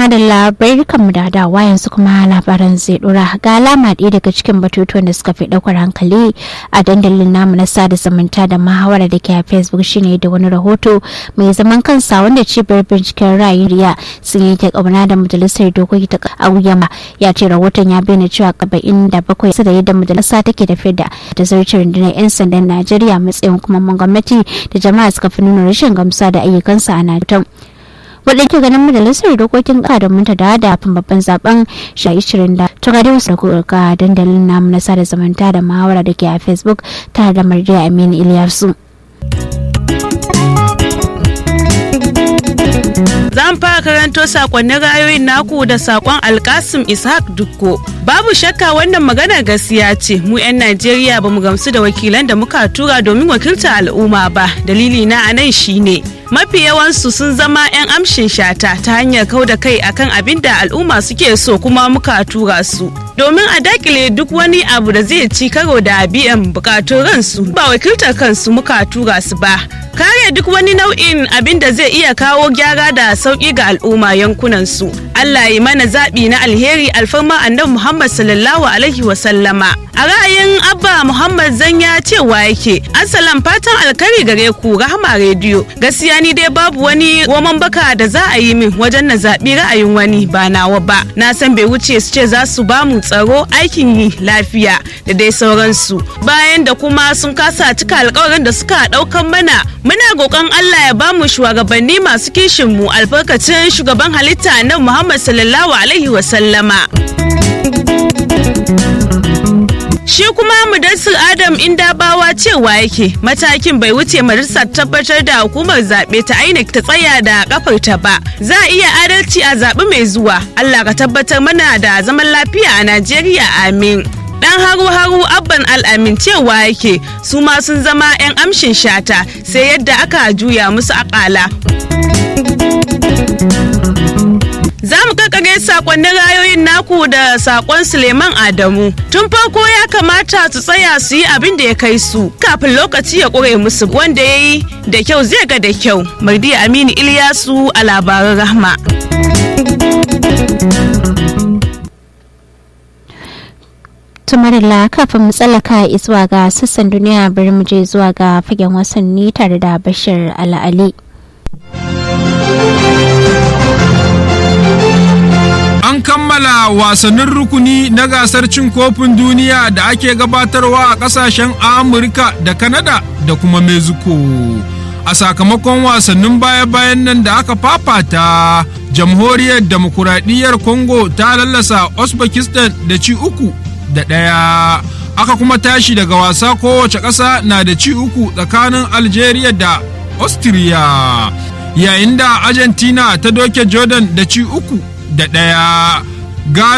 madalla barkan da dawa yanzu kuma labaran zai dora ga alama ɗaya daga cikin batutuwan da suka fi ɗaukar hankali a dandalin namu na sada zumunta da muhawara da ke a facebook shine da wani rahoto mai zaman kansa wanda cibiyar binciken ra'ayin riya sun yi ta kauna da majalisar dokoki ta auyama ya ce rahoton ya bayyana cewa kaba'in da bakwai su da yadda majalisa take tafiyar da da zartar rundunar 'yan sandan najeriya matsayin kuma gwamnati da jama'a suka fi nuna rashin gamsa da ayyukansa a najeriya wadda ke ganin majalisar dokokin ƙasa domin ta da dafin babban zaben shayi shirin da ta gadi wasu ga dandalin namu na sada zamanta da muhawara da ke a facebook tare da marjiya aminu iliyasu. Zan fara karanto sakonnin rayoyin naku da sakon Alkasim Ishaq Dukko. Babu shakka wannan magana gaskiya ce mu 'yan Najeriya ba mu gamsu da wakilan da muka tura domin wakiltar al'umma ba. Dalili na anan shine mafi yawansu sun zama 'yan amshin shata ta hanyar kau da kai akan abin da al'umma suke so kuma muka tura su. Domin a dakile duk wani abu da zai ci karo da biyan bukatun ransu ba wakiltar kansu muka tura su ba. Kare duk wani nau'in abin da zai iya kawo gyara da sauƙi ga al'umma yankunan su. Allah yi mana zaɓi na alheri alfarma annabi Muhammad sallallahu alaihi wa sallama. A ra'ayin Abba Muhammad Zanya cewa yake, Assalam fatan alkari gare ku Rahama rediyo. Gaskiya ni dai babu wani roman baka da za a yi min wajen na zaɓi ra'ayin wani ba nawa ba. Na san bai wuce su ce za su ba mu tsaro aikin yi lafiya da dai sauransu. Bayan da kuma sun kasa cika alkawarin da suka ɗaukan mana muna roƙon Allah ya bamu shugabanni masu kishin mu albarkacin shugaban halitta na Muhammad sallallahu alaihi wa sallama. Shi kuma Mudassir Adam Indabawa cewa yake matakin bai wuce majalisar tabbatar da hukumar zaɓe ta INEC ta tsaya da kafarta ba. Za a iya adalci a zaɓi mai zuwa. Allah ka tabbatar mana da zaman lafiya a Najeriya amin. dan haru-haru abban al'amin cewa yake su ma sun zama 'yan amshin shata sai yadda aka juya musu akala za mu kakare sakonnin rayoyin naku da sakon suleiman adamu tun farko ya kamata su tsaya su yi abin da ya kai su kafin lokaci ya ƙure musu wanda ya yi da kyau zai ga da kyau mardi aminu iliyasu a labaran rahma tumarila kafin mu tsallaka zuwa ga sassan duniya bari mu je zuwa ga fagen wasanni tare da bashir al'ali An kammala wasannin rukuni na gasar cin kofin duniya da ake gabatarwa a kasashen Amurka da Kanada da kuma Mexico. A sakamakon wasannin baya-bayan nan da aka fafata, jamhuriyar demokuraɗiyyar Congo ta lallasa Uzbekistan da ci uku da ɗaya. Aka kuma tashi daga wasa kowace ƙasa na da ci uku tsakanin Algeria da Austria. Yayin da Argentina ta doke Jordan da ci uku da ɗaya. Ghana